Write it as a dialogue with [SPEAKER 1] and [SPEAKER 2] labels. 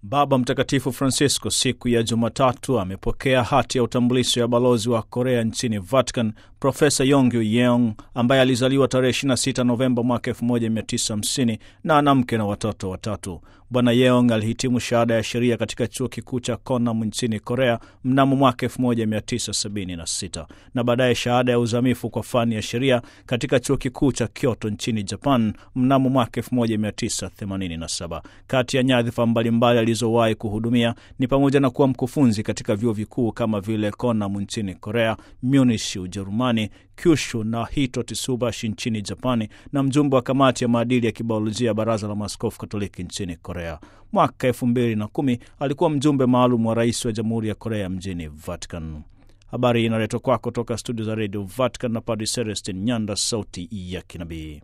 [SPEAKER 1] Baba Mtakatifu Francisco siku ya Jumatatu amepokea hati ya utambulisho ya balozi wa Korea nchini Vatican, Profesa Yongyu Yeong ambaye alizaliwa tarehe 26 Novemba mwaka 1950 na ana mke na watoto watatu. Bwana Yeong alihitimu shahada ya sheria katika chuo kikuu cha Konam nchini Korea mnamo mwaka 1976 na baadaye shahada ya uzamifu kwa fani ya sheria katika chuo kikuu cha Kyoto nchini Japan mnamo mwaka 1987. Kati ya nyadhifa mbalimbali alizowahi kuhudumia ni pamoja na kuwa mkufunzi katika vyuo vikuu kama vile Konam nchini Korea, Munich Ujerumani, Kyushu na Hito Tsubashi nchini Japani na mjumbe wa kamati ya maadili ya kibiolojia ya Baraza la Maaskofu Katoliki nchini Korea. Mwaka elfu mbili na kumi alikuwa mjumbe maalum wa rais wa Jamhuri ya Korea mjini Vatican. Habari hii inaletwa kwako toka studio za redio Vatican na Padre Celestin Nyanda, sauti ya kinabii.